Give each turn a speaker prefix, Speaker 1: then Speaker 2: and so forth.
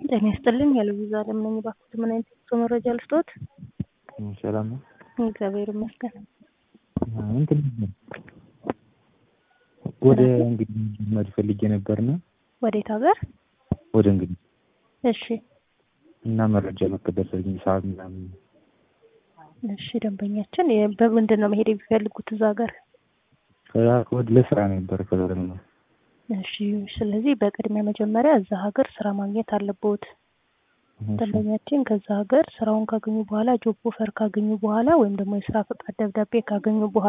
Speaker 1: ጤና ይስጥልኝ የልዊዛ አለም ነኝ። እባክዎት ምን አይነት የጉዞ መረጃ ልስጥዎት?
Speaker 2: ሰላም ነው።
Speaker 1: እግዚአብሔር ይመስገን።
Speaker 2: እንትን ወደ እንግዲህ መሄድ ፈልጌ ነበርና
Speaker 1: ወዴት ሀገር?
Speaker 2: ወደ እንግዲህ
Speaker 1: እሺ
Speaker 2: እና መረጃ መቀበል ፈልጌ ሰዓት ምናምን
Speaker 1: እሺ ደንበኛችን የ- በምንድን ነው መሄድ የሚፈልጉት እዛ ሀገር?
Speaker 2: ወደ ለስራ ነበር ከዛ ደግሞ
Speaker 1: እሺ ስለዚህ በቅድሚያ መጀመሪያ እዛ ሀገር ስራ ማግኘት አለብዎት። ደንበኛችን ከዛ ሀገር ስራውን ካገኙ በኋላ ጆብ ኦፈር ካገኙ በኋላ ወይም ደግሞ የስራ ፈቃድ ደብዳቤ ካገኙ በኋላ